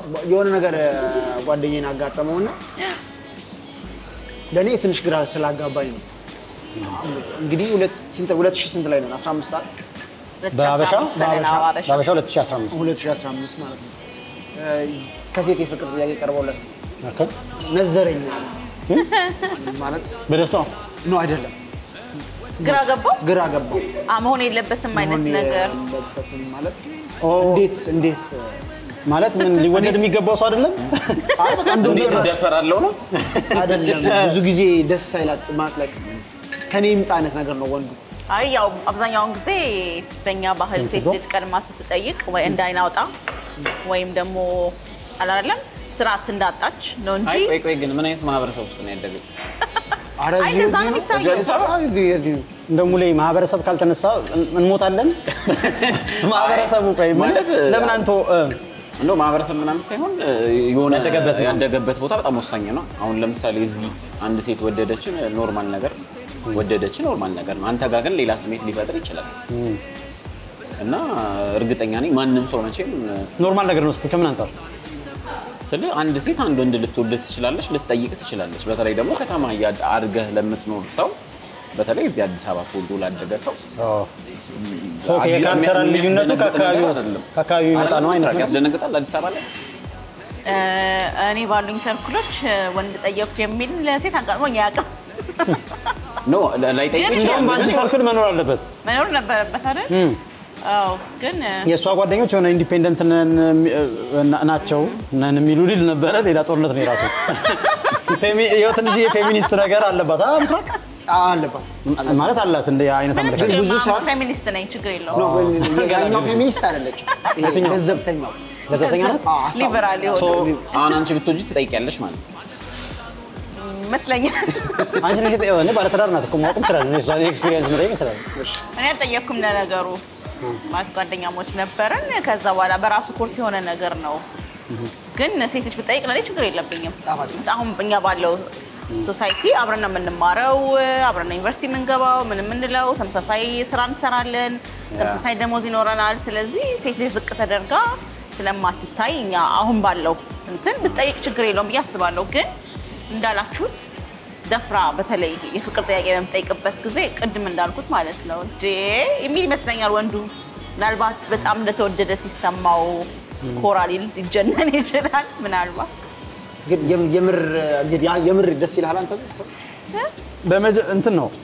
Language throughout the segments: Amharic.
የሆነ ነገር ጓደኛዬን አጋጠመውና ለእኔ ትንሽ ግራ ስላጋባኝ ነው። እንግዲህ ሁለት ስንት ሁለት ሺህ ስንት ላይ ነው? 15 አይደል? በአበሻ 2015 ላይ ነው አበሻ። በአበሻ 2015 2015 ማለት ነው። ከሴት የፍቅር ጥያቄ ቀርቦለት ነው ኦኬ። ነዘረኛ ማለት በደስታ ነው አይደለም። ግራ ገባው ግራ ገባው። አ መሆን የለበትም አይነት መሆን ነገር የለበትም ማለት ኦ። እንዴት እንዴት ማለት ምን ሊወደድ የሚገባው ሰው አይደለም? አይ በቃ እንደው እንዴት ቢሆን እደፈራለሁ ነው? አይደለም ብዙ ጊዜ ደስ አይላት ማለት ላይ ከኔ ይምጣ አይነት ነገር ነው ወንዱ አይ ያው አብዛኛውን ጊዜ በእኛ ባህል ሴት ልጅ ቀድማ ስትጠይቅ ወይ እንዳይናውጣ ወይም ደግሞ አላለም ስርዓት እንዳጣች ነው እንጂ አይ ቆይ ቆይ ግን ምን አይነት ማህበረሰብ ውስጥ ነው ያደገው? ኧረ አይ እዚሁ እንደዛ ነው እዚሁ የሚታየው። አዲስ አበባ? አይ እዚሁ እዚሁ እንደ ሙሌ ማህበረሰብ ካልተነሳ እን- እንሞታለን። ማህበረሰቡ ቆይ ማለት ለምን አንተ እ፣ እንደው ማህበረሰብ ምናምን ሳይሆን እ, የሆነ ያደገበት ነው። ያደገበት ቦታ በጣም ወሳኝ ነው። አሁን ለምሳሌ እዚህ አንድ ሴት ወደደች ኖርማል ነገር ወደደች ኖርማል ነገር ነው። አንተ ጋር ግን ሌላ ስሜት ሊፈጥር ይችላል እና እርግጠኛ ነኝ ማንም ሰው መቼም ኖርማል ነገር ነው። እስኪ ከምን አንጻር ስለ አንድ ሴት አንድ ወንድ ልትወድ ትችላለች፣ ልትጠይቅ ትችላለች። በተለይ ደግሞ ከተማ እያድ- አድገህ ለምትኖር ሰው በተለይ እዚህ አዲስ አበባ ተወልዶ ላደገ ሰው ኦኬ፣ የካልቸራል ልዩነቱ የሚያስደነግጥ ከአካባቢው ነገር አይደለም። ከአካባቢው የሚመጣ ነው አይነት ምስራቅ ነገር። ያስደነግጣል አዲስ አበባ ላይ እ፣ እኔ ባሉኝ ሰርኩሎች እ፣ ወንድ ጠየቅኩ የሚል ሴት አጋጥሞኝ አያውቅም። ኖ ላይጠይቅ ግን ይችላል እንደውም በአንቺ ግን ሰርክል መኖር አለበት። መኖር ነበረበት አይደል? አዎ ግን እ፣ የእሷ ጓደኞች የሆነ ኢንዲፔንደንት ነን የሚ- ና- ናቸው ነን የሚሉ ሊል ነበረ። ሌላ ጦርነት ነው የራሱ ፌሚ- ያው ትንሽ የፌሚኒስት ነገር አለባት አ ምስራቅ አለባት ማለት አላት እንደ አይነት ምንም አመለካከት ችግር ብዙ የለውም። ሰዓት- ፌሚኒስት ነኝ፣ ችግር የለውም። ነው ያኛው ፌሚኒስት አይደለችም። ይሄ የትኛው? ለዘብተኛው ገዘብተኛ ናት። አዎ፣ ሀሳብ- ሊበራል የሆነ ሶ አሁን አንቺ ብትወጂ ትጠይቂያለሽ ማለት ነው። ይመስለኛል። አንቺ ነሽ የጠ- እኔ ባለትዳር ናት እኮ ማወቅ እንችላለን። እኔ እሷን ኤክስፒሪየንስ መጠየቅ እንችላለን። እኔ አልጠየቅኩም ለነገሩ ማለት ጓደኛሞች ነበርን። ከዛ በኋላ በራሱ ኮርስ የሆነ ነገር ነው። ግን ሴት ልጅ ብጠይቅ ለእኔ ችግር የለብኝም። ጣፋጭ አሁን እኛ ባለው ሶሳይቲ አብረን ነው የምንማረው፣ አብረን ነው ዩኒቨርሲቲ የምንገባው፣ ምን የምንለው፣ ተመሳሳይ ስራ እንሰራለን፣ ተመሳሳይ ደሞዝ ይኖረናል። ስለዚህ ሴት ልጅ ዝቅ ተደርጋ ስለማትታይ እኛ አሁን ባለው እንትን ብጠይቅ ችግር የለውም ብዬ አስባለሁ። ግን እንዳላችሁት ደፍራ በተለይ የፍቅር ጥያቄ በምጠይቅበት ጊዜ ቅድም እንዳልኩት ማለት ነው እንዴ የሚል ይመስለኛል ወንዱ ምናልባት በጣም እንደተወደደ ሲሰማው ኮራ ሊል ሊጀነን ይችላል ምናልባት ግን የም- የምር እንግዲህ ያ- የምር ደስ ይልሃል አንተ በመጀ እንትን ነው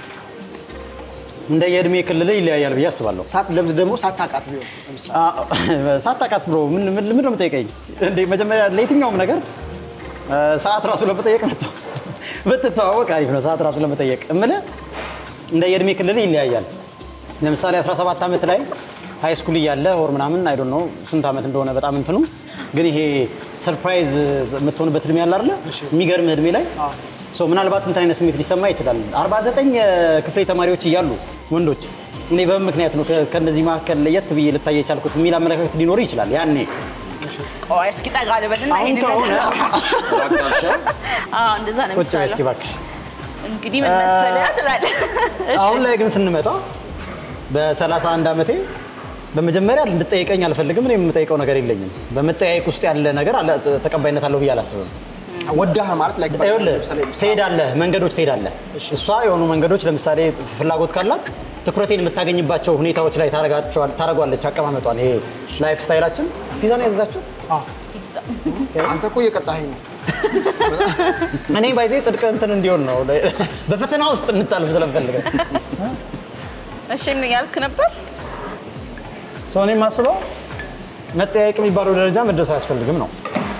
እንደ የእድሜ ክልል ይለያያል ብዬ አስባለሁ። ሳት ለምዝ ደግሞ ሳታውቃት ቢሆን ለምሳሌ አ- ሳታውቃት ብሮ ምን ምን ምንድን ነው የምጠይቀኝ? እንዴ መጀመሪያ ለየትኛውም ነገር አ፣ ሰዓት ራሱ ለመጠየቅ መጣ ብትተዋወቅ አሪፍ ነው። ሰዓት ራሱ ለመጠየቅ እምልህ እንደ የእድሜ ክልል ይለያያል። ለምሳሌ 17 ዓመት ላይ ሃይ ስኩል እያለ ሆር ምናምን አይ ዶንት ኖ ስንት ዓመት እንደሆነ በጣም እንትኑ ግን ይሄ ሰርፕራይዝ የምትሆንበት እድሜ ያለ አይደለ? የሚገርምህ እድሜ ላይ ሶ ምናልባት እንትን አይነት ስሜት ሊሰማ ይችላል። 49 የክፍሌ ተማሪዎች እያሉ ወንዶች እኔ በምን ምክንያት ነው ከ- ከእነዚህ መካከል ለየት ብዬ ልታይ የቻልኩት የሚል አመለካከት ሊኖር ይችላል። ያኔ ቆይ እስኪ ጠጋ ልበልና አሁን ይሄንን ከሆነ አቅጣጫ አዎ እንደዛ ነው ቁጭ በይ እስኪ የሚሻለው። እባክሽ። እንግዲህ ምን መሰለህ ትላለህ። እሺ። አሁን ላይ ግን ስንመጣ በ31 ዓመቴ በመጀመሪያ እንድጠይቀኝ አልፈልግም። እኔ የምጠይቀው ነገር የለኝም። በመጠያየቅ ውስጥ ያለ ነገር አለ ተቀባይነት አለው ብዬ አላስብም። ወዳህ ማለት ላይ ይኸውልህ ትሄዳለህ፣ መንገዶች ትሄዳለህ። እሷ የሆኑ መንገዶች ለምሳሌ ፍላጎት ካላት ትኩረቴን የምታገኝባቸው ሁኔታዎች ላይ ታረጋቸዋል- ታረጓለች። አቀማመጧን ይሄ ላይፍ ስታይላችን ፒዛ ነው ያዘዛችሁት። አንተ እኮ እየቀጣኸኝ ነው። እኔ ባይዜ ጽድቅ እንትን እንዲሆን ነው በፈተና ውስጥ እንታልፍ ስለምፈልገ እሺ ምን ያልክ ነበር? ሰው እኔ የማስበው መጠያየቅ የሚባለው ደረጃ መድረስ አያስፈልግም ነው።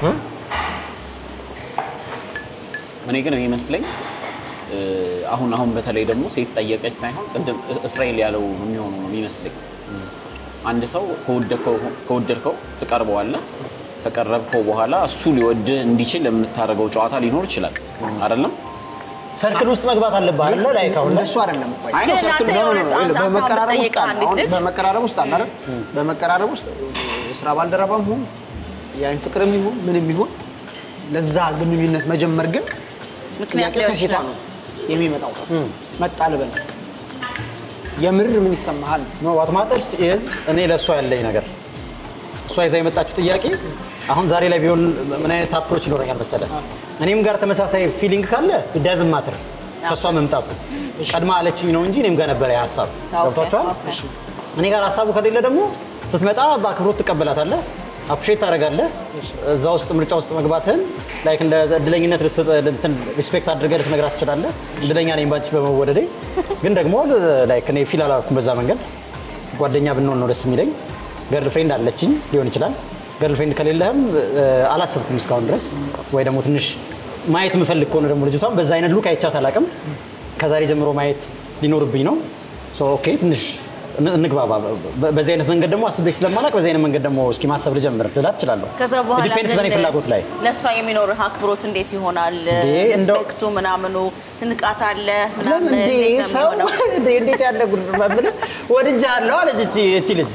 እኔ ግን የሚመስለኝ እ፣ አሁን አሁን በተለይ ደግሞ ሴት ጠየቀች ሳይሆን ቅድም እስራኤል ያለው የሚሆኑ ነው የሚመስለኝ። አንድ ሰው ከወደድከው ከወደድከው ትቀርበዋለህ። ከቀረብከው በኋላ እሱ ሊወድህ እንዲችል የምታደርገው ጨዋታ ሊኖር ይችላል አይደለም? ሰርክል ውስጥ መግባት አለብህ አይደለ? ላይ ካሁን እንደሱ አይደለም እኮ አይ ነው ግን ሰርክል አንተ ኖ ኖ ኖ የሆነ ይኸውልህ፣ አንተ አሁን በመቀራረብ ውስጥ ብትጠይቀው አለ። አንዲት አሁን ልጅ በመቀራረብ ውስጥ አለ አይደል? በመቀራረብ ውስጥ የስራ ባልደረባም ይሁን የአይን ፍቅርም ይሁን ምንም ይሁን ለዛ ግንኙነት መጀመር ግን ምክንያት ጥያቄ ሊሆን ከሴቷ ይችላል። ነው የሚመጣው። መጣ ልበል የምር ምን ይሰማሃል? ኖ ዋት ማተርስ ኢዝ እኔ ለእሷ ያለኝ ነገር እሷ ይዛ የመጣችው ጥያቄ አሁን ዛሬ ላይ ቢሆን ምን አይነት አፕሮች ይኖረኛል መሰለ? እኔም ጋር ተመሳሳይ ፊሊንግ ካለ ዳዝም ማትር ከእሷ መምጣቱ ቀድማ አለችኝ ነው እንጂ እኔም ጋር ነበረ ያ ሀሳብ ገብቷቸዋል። እኔ ጋር ሀሳቡ ከሌለ ደግሞ ስትመጣ በአክብሮት ትቀበላታለህ፣ አፕሼት ታደርጋለህ። እዛ ውስጥ ምርጫ ውስጥ መግባትህን ላይክ እንደ እድለኝነት ሪስፔክት አድርገህ ልትነግራት ትችላለህ። እድለኛ ነኝ ባንቺ በመወደዴ። ግን ደግሞ ላይክ እኔ ፊል አላልኩም በዛ መንገድ ጓደኛ ብንሆን ነው ደስ የሚለኝ። ገርል ፍሬንድ አለችኝ ሊሆን ይችላል። ገርል ፍሬንድ ከሌለህም እ፣ አላሰብኩም እስካሁን ድረስ ወይ ደግሞ ትንሽ ማየት የምፈልግ ከሆነ ደግሞ ልጅቷን በዛ አይነት ሉክ አይቻት አላውቅም። ከዛሬ ጀምሮ ማየት ሊኖርብኝ ነው። ሶ ኦኬ ትንሽ እን- እንግባባ። በ- በዚህ አይነት መንገድ ደግሞ አስቤሽ ስለማላውቅ በዚህ አይነት መንገድ ደግሞ እስኪ ማሰብ ልጀምር ልላት እችላለሁ። ከዛ በኋላ ዲፔንድስ በእኔ ግን ፍላጎት ላይ ለእሷ የሚኖርህ አክብሮት እንዴት ይሆናል? እንደው- ሪስፔክቱ ምናምኑ ትንቃት አለ ለምን ምናምን እንዴ እንዴት ነው ሰው የሚሆነው? እንዴ እንዴት ያለ ጉድ ብለህ ወድጃለሁ አለች እቺ እቺ ልጅ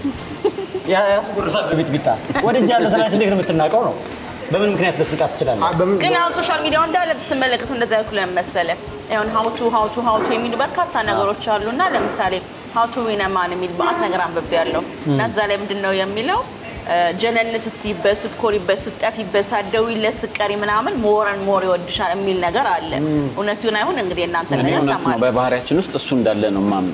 ያ- ያስጎርሳል በቤት ቢታ ወድጃለሁ ስላለች እንዴት ነው የምትናቀው ነው በምን ምክንያት ልትንቃት ትችላለህ አ- በምን ግን አሁን ሶሻል ሚዲያው እንዳለ ብትመለከቱ እንደዛ ያልኩ ለምን መሰለህ? አሁን ሀውቱ ሀውቱ ሀውቱ የሚሉ በርካታ ነገሮች አሉ እና ለምሳሌ ሀውቱ ዊነማን የሚል በአት ነገር አንብቤ ያለው እና እዛ ላይ ምንድን ነው የሚለው እ፣ ጀነን ስትይበት፣ ስትኮሪበት፣ ስትጠፊበት፣ ሳትደውይለት ስትቀሪ ምናምን ሞረን ሞር ይወድሻል የሚል ነገር አለ። እውነቱን አይሁን እንግዲህ እናንተ እኔ ነገር እውነት ነው ሰማል በባህሪያችን ውስጥ እሱ እንዳለ ነው ማምን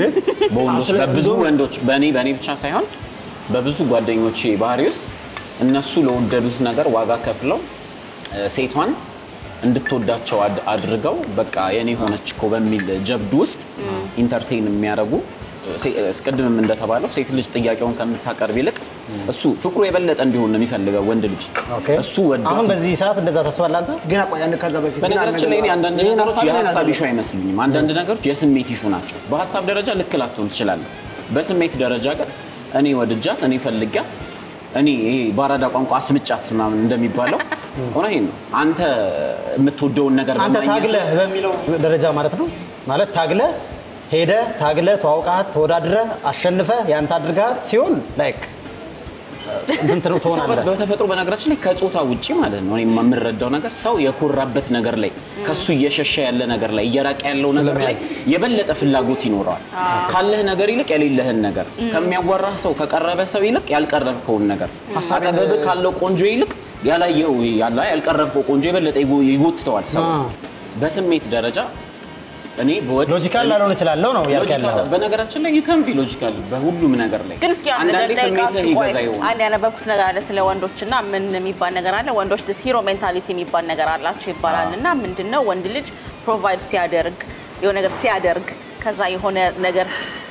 በወንዶች ስለ- በብዙ እንደውም- ወንዶች በእኔ በእኔ ብቻ ሳይሆን በብዙ ጓደኞቼ ባህሪ ውስጥ እነሱ ለወደዱት ነገር ዋጋ ከፍለው እ፣ ሴቷን እንድትወዳቸው አድ- አድርገው በቃ የኔ ሆነች እኮ በሚል ጀብዱ ውስጥ ኢንተርቴን የሚያደርጉ ሴ- እስቀድምም እንደተባለው ሴት ልጅ ጥያቄውን ከምታቀርብ ይልቅ እሱ ፍቅሩ የበለጠ እንዲሆን ነው የሚፈልገው ወንድ ልጅ ኦኬ እሱ ወዶ አሁን በዚህ ሰዓት እንደዛ ታስባለህ አንተ ግን ቆይ አንድ ከዛ በፊት ግን አንድ በነገራችን ላይ እኔ ነገር አንዳንድ ይሄን ነገሮች ሀሳብ ላይ የሀሳብ ናገር- ኢሹ አይመስሉኝም። አንዳንድ ነገሮች የስሜት ኢሹ ናቸው። በሀሳብ ደረጃ ልክ ላትሆን ትችላለህ። በስሜት ደረጃ ግን እኔ ወድጃት፣ እኔ ፈልጊያት፣ እኔ ይሄ በአራዳ ቋንቋ አስምጫት ምናምን እንደሚባለው እውነቴን ነው። አንተ የምትወደውን ነገር አንተ በማግኘት ታግለህ በሚለው ደረጃ ማለት ነው ማለት ታግለህ ሄደህ ታግለህ ተዋውቃት ተወዳድረህ አሸንፈህ ያንተ አድርጋት ሲሆን ላይክ እንትን ሰው ትሆናለህ በተፈጥሮ በነገራችን ላይ ከጾታ ውጪ ማለት ነው እኔ የምረዳው ነገር ሰው የኮራበት ነገር ላይ ከሱ እየሸሸ ያለ ነገር ላይ እየራቀ ያለው ነገር ላይ የበለጠ ፍላጎት ይኖረዋል። ካለህ ነገር ይልቅ የሌለህን ነገር ከሚያዋራህ ሰው ከቀረበ ሰው ይልቅ ያልቀረብከውን ነገር አጠገብህ ካለው ቆንጆ ይልቅ ያላየው ያላ ያልቀረብከው ቆንጆ የበለጠ ይጎ- ይጎትተዋል ሰው አ። በስሜት ደረጃ እኔ በወድ ሎጂካል ላልሆን እችላለሁ ነው ያልክ ሎጂካል ያለኸው በነገራችን ላይ ዩካን ቢ ሎጂካል በሁሉም ነገር ላይ ግን እስኪ አንድ ነገር አንዳንዴ ስሜትህ ጠይቃችሁ ቆይ ይገዛ ይሆናል። አንድ ያነበብኩት ነገር አለ ስለ ወንዶች እና ምን የሚባል ነገር አለ ወንዶች ስ ሂሮ ሜንታሊቲ የሚባል ነገር አላቸው ይባላል እና ምንድን ነው ወንድ ልጅ ፕሮቫይድ ሲያደርግ የሆነ ነገር ሲያደርግ ከዛ የሆነ ነገር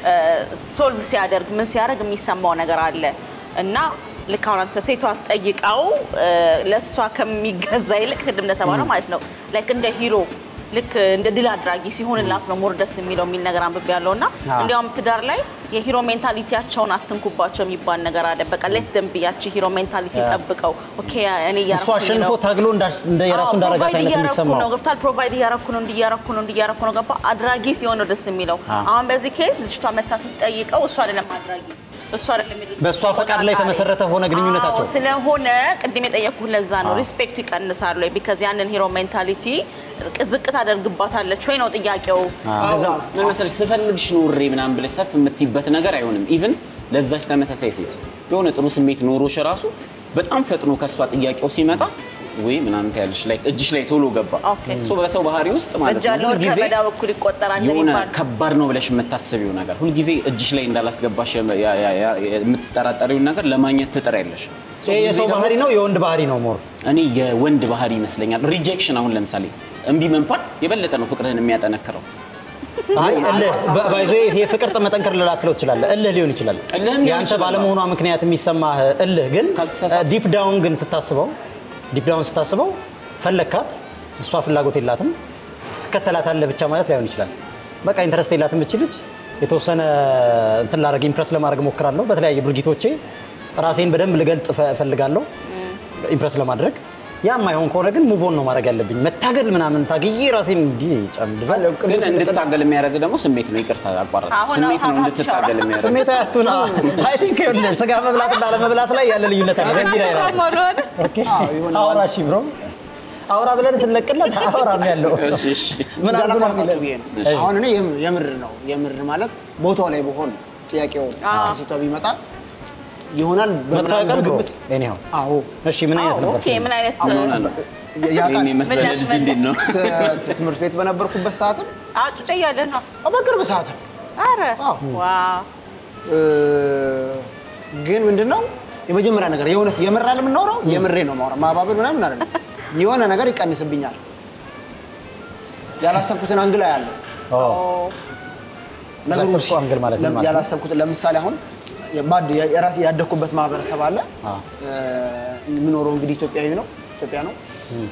ሶልቭ ሲያደርግ ምን ሲያደርግ የሚሰማው ነገር አለ እና ልክ አሁን አንተ ሴቷ ጠይቃው ለእሷ ከሚገዛ ይልቅ ቅድም እንደተባለው ማለት ነው ላይክ እንደ ሂሮ ልክ እንደ ድል አድራጊ ሲሆንላት ነው ሞር ደስ የሚለው የሚል ነገር አንብቤ ያለው እና አዎ። እንዲያውም ትዳር ላይ የሂሮ ሜንታሊቲያቸውን አትንኩባቸው የሚባል ነገር አለ። በቃ ሌት ደንብ ያቺ ሂሮ ሜንታሊቲ ጠብቀው ኦኬ እኔ እሱ እያረኩኝ አሸንፎ ነው ታግሎ እንዳሽ- እንደ የራሱ አዎ፣ እንዳረጋት ፕሮቫይድ አይነት እያረኩ የሚሰማው ነው ገብቷል። ፕሮቫይድ እያረኩ ነው እንዲያረኩ ነው እንዲያረኩ ነው ገባ አድራጊ ሲሆን ነው ደስ የሚለው። አሁን በዚህ ኬስ ልጅቷ መታ ስትጠይቀው እሱ አይደለም አድራጊ እሱ አይደለም የልጅቷ በእሷ ፈቃድ ላይ ተቆጣጣሪ። የተመሰረተ ሆነ ግንኙነታቸው። አዎ፣ ስለሆነ ቅድም የጠየኩህ ለዛ ነው ሪስፔክቱ ይቀንሳል ወይ ቢካዝ ያንን ሂሮ ሜንታሊቲ ዝቅ ታደርግባታለች ወይ ነው ጥያቄው። ምን መሰለሽ ስፈልግሽ ኖሬ ምናምን ብለሽ ሰፍ የምትይበት ነገር አይሆንም። ኢቭን ለዛች ተመሳሳይ ሴት የሆነ ጥሩ ስሜት ኖሮሽ ራሱ በጣም ፈጥኖ ከእሷ ጥያቄው ሲመጣ ወይ ምናምን ያለሽ ላይ እጅሽ ላይ ቶሎ ገባ። ኦኬ። ሶ በሰው ባህሪ ውስጥ ማለት እጅ ነው ያለው ሁልጊዜ ከበዳ በኩል ይቆጠራል የሆነ እንደሚባል ከባድ ነው ብለሽ የምታስቢው ነገር ሁልጊዜ እጅሽ ላይ እንዳላስገባሽ የም- ያ- ያ- ያ- የምትጠራጠሪውን ነገር ለማግኘት ትጥሪያለሽ። ሶ ይሄ ሁልጊዜ የሰው ደግሞ ባህሪ ነው የወንድ ባህሪ ነው ሞር እኔ የወንድ ባህሪ ይመስለኛል። ሪጀክሽን አሁን ለምሳሌ እምቢ መንፋት የበለጠ ነው ፍቅርህን የሚያጠነክረው። አይ እልህ በ- ባይዞ ይሄ ፍቅር መጠንከር ልላትለው ትችላለህ። እልህ ሊሆን ይችላል። እልህም ሊሆን የአንተ ይችላል። ባለመሆኗ ምክንያት የሚሰማህ እልህ ግን ካልተሳሳትኩ። ዲፕ ዳውን ግን ስታስበው ዲፕ ዳውን ስታስበው ፈለግካት፣ እሷ ፍላጎት የላትም ትከተላታለህ ብቻ ማለት ላይሆን ይችላል። በቃ ኢንተረስት የላትም እች ልጅ የተወሰነ እንትን ላደርግ ኢምፕረስ ለማድረግ ሞክራለሁ። በተለያየ ድርጊቶቼ ራሴን በደንብ ልገልጥ እፈ- እፈልጋለሁ ኢምፕረስ ለማድረግ ያ የማይሆን ከሆነ ግን ሙቮን ነው ማድረግ ያለብኝ። መታገል ምናምን ታግዬ ራሴን እንዲህ ጨምድበ ግን እንድትታገል የሚያደርግ ደግሞ ስሜት ነው። ይቅርታ አቋረጥ አሁን ስሜት ነው አሁን እንድትታገል የሚያደርግ ስሜት አያቱና አይ ቲንክ ይኸውልህ ስጋ መብላት እና አለመብላት ላይ ያለ ልዩነት አለ። በዚህ ላይ ራሱ ኦኬ፣ አዎ፣ የሆነ አውራ እሺ ብሮ አውራ ብለን ስንለቅለት አውራም ያለው እሺ፣ እሺ። ምን አድርጎ ነው እንዳላቋርጣችሁ ብዬ የሚለን? ነው። አሁን እኔ የም- የምር ነው የምር ማለት ቦታው ላይ በሆን ጥያቄው ከሴቷ ቢመጣ ይሆናል በምናምን መታወቂያ ብሮ በግምት ኤኒሃው አዎ እሺ ምን አይነት አዎ፣ ነበር ኦኬ ምን አይነት ያውቃል። ይህን የመሰለ ምላሽ ልጅ እንዴት ነው? ት- ትምህርት ቤት በነበርኩበት ሰዓትም አጩጨ እያለህ ነው? በቅርብ ሰዓትም አረ አዎ። ዋው እ፣ ግን ምንድነው የመጀመሪያ ነገር የእውነት የምራ ለምናወራው የምሬ ነው ማውራ ማባበል ምናምን አይደለም። የሆነ ነገር ይቀንስብኛል። ያላሰብኩትን አንግላ ያለው ኦ ነገሩ ያላሰብኩት አንግል ማለት ምን ማለት ነው? ያላሰብኩት ለምሳሌ አሁን የማድ- የራሴ ያደግኩበት ማህበረሰብ አለ። አ እ፣ የምኖረው እንግዲህ ኢትዮጵያዊ ነው ኢትዮጵያ ነው።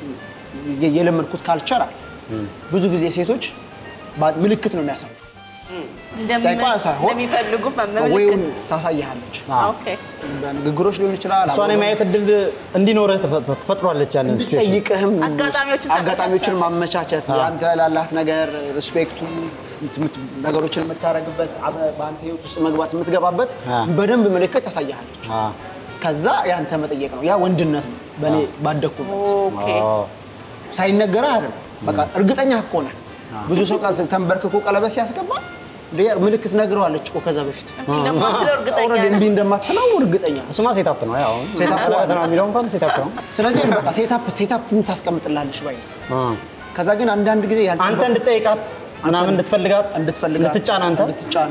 የ- የለመድኩት ካልቸር አለ። ብዙ ጊዜ ሴቶች ባ- ምልክት ነው የሚያሳዩት። እንደምን- ጠይቋ ሳይሆን እንደሚፈልጉ ወይውን መመልከት ታሳይሃለች። ኦኬ በንግግሮች ሊሆን ይችላል። እሷን የማየት እድል እንዲኖርህ ተፈ- ትፈጥሯለች ያንን ሲቹዌሽን ጠይቅህም አጋጣሚዎችን አጋጣሚዎችን ታመቻቻለህ። ማመቻቸት አዎ። አንተ ላይ ላላት ነገር ሪስፔክቱ የምት- ነገሮችን የምታደርግበት አብረህ በአንተ ህይወት ውስጥ መግባት የምትገባበት አዎ። በደንብ ምልክት ታሳያለች። አ ከዛ ያንተ መጠየቅ ነው። ያ ወንድነት ነው። በእኔ ባደግኩበት ኦኬ ኦ ሳይነገረህ አይደለም። በቃ እርግጠኛ እኮ ነህ። ብዙ ሰው ቃ- ተንበርክኮ ቀለበት ሲያስገባ እንደ ምልክት ነግረዋለች እኮ ከዛ በፊት እንደማትለው እርግጠኛ ኦልሬዲ ነህ? እምቢ እንደማትለው እርግጠኛ ነህ። እሱማ ሴታፕ ነው ያው ሴታፕ ቀለበት ነው የሚለው እንኳን ሴታፕ ነው ስለዚህ በቃ ሴታፕ ሴታፕ ታስቀምጥላለች ባይ ነው። አ ከዛ ግን አንዳንድ ጊዜ ያልጠበቅ- አንተ እንድትጠይቃት ምናምን እንድትፈልጋት እንድትፈልጋት እንድትጫን አንተ እንድትጫን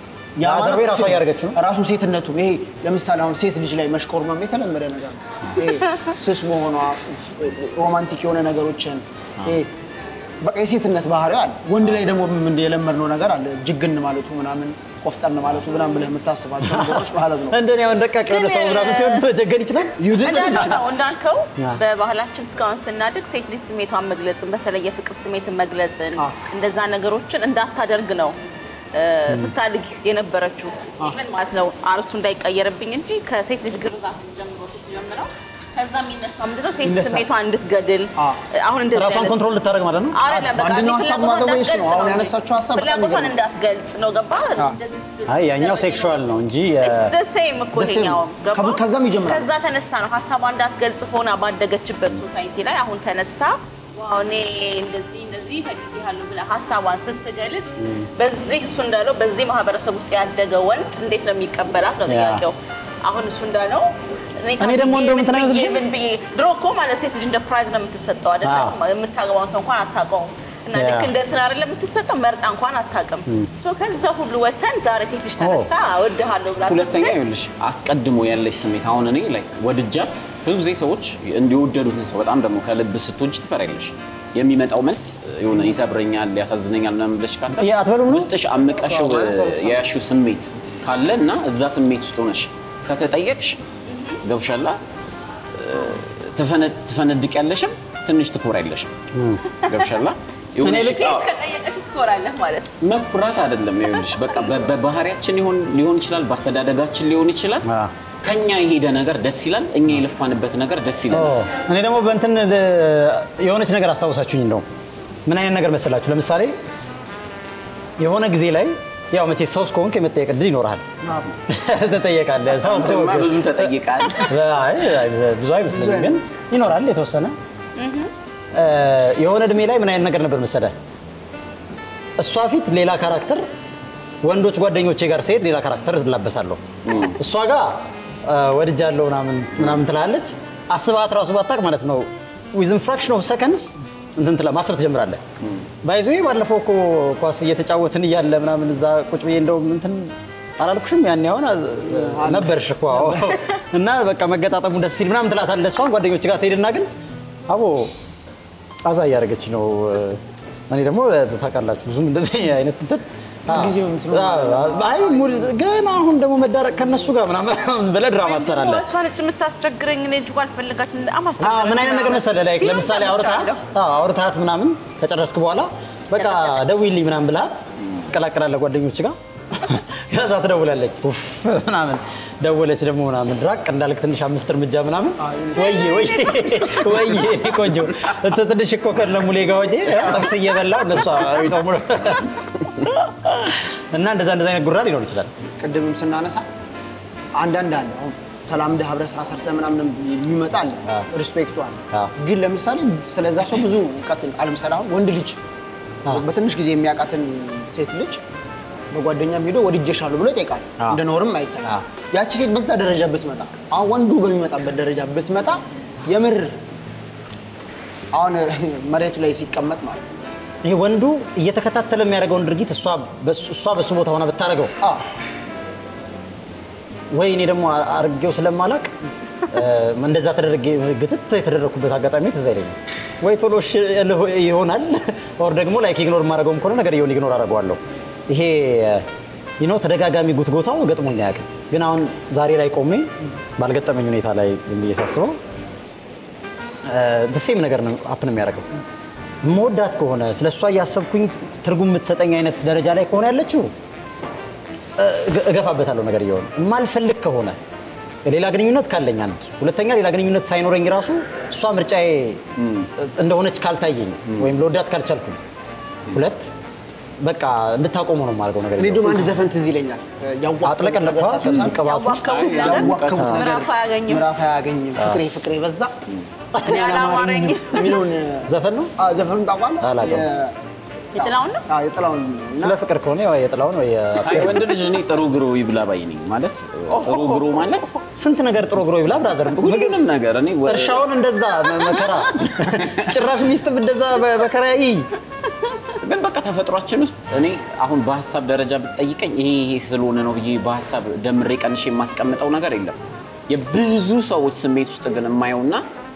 ያ ያ ማለት ደርቤ ራሷ ሴት- እያደረገችው ነው። ራሱ ሴትነቱ ይሄ ለምሳሌ አሁን ሴት ልጅ ላይ መሽኮርመም የተለመደ ነገር ነው። ይሄ ስስ መሆኗ ሮማንቲክ የሆነ ነገሮችን ይሄ በቃ የሴትነት ባህሪዋ አለ። ወንድ ላይ ደግሞ ምን የለመድነው ነገር አለ። ጅግን ማለቱ ምናምን ቆፍጠን ማለቱ ምናምን ብለህ የምታስባቸው ነገሮች ማለት ነው። እንደኔ አሁን ደቃቅ የሆነ ሰው ምናምን ሲሆን መጀገን ይችላል ይሁድን እንዳልከው እንዳልከው ያ። በባህላችን እስካሁን ስናድግ ሴት ልጅ ስሜቷን መግለጽን በተለይ የፍቅር ስሜትን መግለጽን አ። እንደዛ ነገሮችን እንዳታደርግ ነው እ፣ ስታድግ የነበረችው ኢቨን ማለት ነው አርስቱ እንዳይቀየርብኝ እንጂ ከሴት ልጅ ግርዛት ጀምሮ ስትጀምረው ከዛ የሚነሳው ምንድነው ሴት ይነሳል። ስሜቷን እንድትገድል አ። አሁን እንደዚህ ራሷን አይነት- ኮንትሮል ልታደርግ ማለት ነው አይደለም በቃ አንደኛው እኔ ሀሳብ ፍላጎቷን ማገባ እሱ ነው። እንዳትገልጽ አሁን እንጂ። ያነሳችው ሀሳብ በጣም ፍላጎቷን ይገርማል። እንዳትገልጽ ነው ገባ አ። እንደዚህ ስትል- አይ ያኛው ስትደረግ ሴክሹዋል ነው እንጂ የ- It's the same እኮ The same ይኸኛውም ነው። ገባ? ከቡ- ከዛም ይጀምራል። ከዛ ተነስታ ነው ሀሳቧ እንዳትገልጽ ሆና ባደገችበት ሶሳይቲ ላይ አሁን ተነስታ ዋው እኔ እንደዚህ እንደዚህ ፈልጌሃለሁ ብላ ሀሳቧን ስትገልጽ በዚህ እሱ እንዳለው በዚህ ማህበረሰብ ውስጥ ያደገ ወንድ እንዴት ነው የሚቀበላት ነው ያ። ጥያቄው። አሁን እሱ እንዳለው እኔ ደግሞ እንደውም እንትን አይመስልሽም? ምን ብዬ ድሮ እኮ ማለት ሴት ልጅ እንደ ፕራይዝ ነው የምትሰጠው አይደለም? አዎ። የምታገባውን ሰው እንኳን አታውቀውም እና ያ። ልክ እንደ እንትን አይደለም የምትሰጠው መርጣ እንኳን አታውቅም። ሶ ከዛ ሁሉ ወተን ዛሬ ሴት ልጅ ተነስታ እወድሃለሁ ብላ ሁለተኛ ስትል ይኸውልሽ አስቀድሞ ያለሽ ስሜት አሁን እኔ ላይ ወድጃት ብዙ ጊዜ ሰዎች እንዲወደዱትን ሰው በጣም ደግሞ ከልብ ስትወጅ ትፈሪያለሽ። የሚመጣው መልስ የሆነ ይሰብረኛል፣ ያሳዝነኛል ምናምን ብለሽ ካሰብሽ ያ አትበሉም ነው? ውስጥሽ አምቀሽው የያሽው ስሜት ካለ እና እዛ ስሜት ውስጥ ሆነሽ ከተጠየቅሽ ገብሻላ ትፈነድቅ ያለሽም ትንሽ ትኮር ያለሽም ገብሻላ እኔ ልክ ሴት ከጠየቀች ትኮራለህ ማለት ነው። መኩራት አይደለም። ይኸውልሽ በቃ በ- በባህሪያችን ሊሆን ሊሆን ይችላል፣ በአስተዳደጋችን ሊሆን ይችላል። አ። ከኛ የሄደ ነገር ደስ ይላል፣ እኛ የለፋንበት ነገር ደስ ይላል። ኦ፣ እኔ ደግሞ በእንትን ል- የሆነች ነገር አስታውሳችሁኝ እንደው ምን አይነት ነገር መሰላችሁ? ለምሳሌ የሆነ ጊዜ ላይ ያው መቼ ሰው እስከሆንክ የመጠየቅ እድል ይኖርሃል። ትጠየቃለህ። ሰው አንተማ እስከሆንክ ብዙ ተጠይቃል። አይ፣ አይብዛ- ብዙ አይመስለኝም፣ ግን ይኖራል የተወሰነ እ፣ የሆነ እድሜ ላይ ምን አይነት ነገር ነበር መሰለህ? እሷ ፊት ሌላ ካራክተር፣ ወንዶች ጓደኞቼ ጋር ስሄድ ሌላ ካራክተር እላበሳለሁ። እሷ ጋር እ፣ ወድጃለሁ ምናምን ምናምን ትላለች። አስባት ራሱ ባታቅ ማለት ነው ዊዝን ፍራክሽን ኦፍ ሰከንድስ እንትን ትላ ማሰብ ትጀምራለህ። ባይዞ ባለፈው እኮ ኳስ እየተጫወትን እያለ ምናምን እዛ ቁጭ ብዬ እንደውም እንትን አላልኩሽም ያኔ አሁን ነበርሽ እኮ አዎ። እና በቃ መገጣጠሙ ደስ ሲል ምናምን ትላታለህ። እሷን ጓደኞች ጋር ትሄድና ግን አቦ አዛ እያደረገች ነው። እኔ ደግሞ ታውቃላችሁ ብዙም እንደዚህ አይነት እንትን ጊዜው እንትኑ አይ ሙሉ ገና አሁን ደግሞ መዳረቅ ከነሱ ጋር ምናምን ብለህ ድራማ ትሰራለህ። እሷ ነች የምታስቸግረኝ። እኔ እጅ አልፈልጋት አዎ፣ ምን አይነት ነገር መሰለህ ላይ ለምሳሌ አውርታት አውርታት ምናምን ከጨረስክ በኋላ በቃ ደውይልኝ ምናምን ብልሃት ትቀላቀላለህ ጓደኞች ጋር ከዛ ትደውላለች ኡፍ ምናምን ደወለች ደግሞ ምናምን ራቅ እንዳልክ ትንሽ አምስት እርምጃ ምናምን ወይ ወይ ወይ እኔ ቆንጆ እንትን ትንሽ እኮ ከነ ሙሌ ጋር ወጪ ጥብስ እየበላ እነሷ ይጾሙ እና እንደዛ እንደዛ አይነት ጉራ ሊኖር ይችላል። ቅድምም ስናነሳ አንዳንድ አለ አሁን ተላምደህ አብረህ ስራ ሰርተህ ምናምን የሚመጣ አለ አዎ። ሪስፔክቱ አለ። አዎ። ግን ለምሳሌ ስለዛ ሰው ብዙ እውቀት አለምሳሌ አሁን ወንድ ልጅ አዎ። በትንሽ ጊዜ የሚያውቃትን ሴት ልጅ በጓደኛም ሄዶ ወድጄሻለሁ ብሎ ይጠይቃል። አዎ። እንደ ኖርም አይታይ። አዎ። ያቺ ሴት በዛ ደረጃ ብትመጣ፣ አሁን ወንዱ በሚመጣበት ደረጃ ብትመጣ የምር አሁን መሬቱ ላይ ሲቀመጥ ማለት ነው። ይሄ ወንዱ እየተከታተለ የሚያደርገውን ድርጊት እሷ በሱ- እሷ በሱ ቦታ ሆና ብታደርገው አዎ ወይ እኔ ደግሞ አርጌው ስለማላቅ እንደዛ ተደረገ ግትት የተደረግኩበት አጋጣሚ ትዝ አይለኝም። ወይ ቶሎ እሺ እልህ ይሆናል ኦር ደግሞ ላይክ ኢግኖር የማደርገውም ከሆነ ነገር የሆነ ኢግኖር አደርገዋለሁ። ይሄ ዩኖ ተደጋጋሚ ጉትጎታው ገጥሞኝ አያውቅም። ግን አሁን ዛሬ ላይ ቆሜ ባልገጠመኝ ሁኔታ ላይ ዝም ብዬ ሳስበው በሴም ነገር ነው አፕን የሚያደርገው። መወዳት ከሆነ ስለ እሷ እያሰብኩኝ ትርጉም የምትሰጠኝ አይነት ደረጃ ላይ ከሆነ ያለችው እገ- እገፋበታለሁ ነገር እየሆነ የማልፈልግ ከሆነ ሌላ ግንኙነት ካለኝ አንድ ሁለተኛ ሌላ ግንኙነት ሳይኖረኝ ራሱ እሷ ምርጫዬ እንደሆነች ካልታየኝ ወይም ለወዳት ካልቻልኩኝ ሁለት በቃ እንድታቆመው ነው የማደርገው ነገር እኔ እየሆነ። ደግሞ አንድ ዘፈን ትዝ ይለኛል። ያዋከቡት አጥለቀለኳ ነገር ታስታውሳለህ? ቅባቱ ያዋከቡት ነገር ያዋከቡት ነገር ምዕራፍ አያገኝም። ምዕራፍ አያገኝም። ፍቅሬ ፍቅሬ በዛ እኔ አላማረኝም አላማረኝም። የሚለውን ዘፈን ነው አዎ፣ ዘፈኑን ታውቃለህ? አላውቅም። የ- የጥላውን ነው? አዎ፣ የጥላውን እና ስለ ፍቅር ከሆነ ያው የጥላውን ወይ አይ የአስቴር ወንድ ልጅ እኔ ጥሩ ግሮ ይብላ ባይ ነኝ። ማለት ጥሩ ግሮ ማለት ስንት ነገር ጥሮ ግሮ ይብላ ብራዘር ሁሉንም ነገር እኔ ወ- እርሻውን እንደዛ መ- መከራ ጭራሽ ሚስትም እንደዛ በመከራ ይይ ግን በቃ ተፈጥሯችን ውስጥ እኔ አሁን በሀሳብ ደረጃ ብትጠይቀኝ ይሄ ይሄ ስለሆነ ነው ብዬ በሀሳብ ደምሬ ቀንሼ የማስቀምጠው ነገር የለም። የብዙ ሰዎች ስሜት ውስጥ ግን የማየውና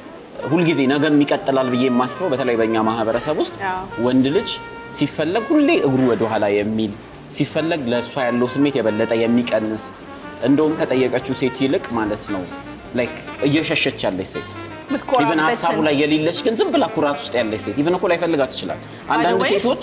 ሁልጊዜ ነገም ይቀጥላል ብዬ የማስበው በተለይ በእኛ ማህበረሰብ ውስጥ አዎ። ወንድ ልጅ ሲፈለግ ሁሌ እግሩ ወደኋላ የሚል ሲፈለግ ለእሷ ያለው ስሜት የበለጠ የሚቀንስ እንደውም ከጠየቀችው ሴት ይልቅ ማለት ነው ላይክ እየሸሸች ያለች ሴት የምትኮራበትን። ኢቨን ሀሳቡ ላይ የሌለች ግን ዝም ብላ ኩራት ውስጥ ያለች ሴት ኢቨን እኮ ላይፈልጋት ይችላል። አንዳንድ way- ሴቶች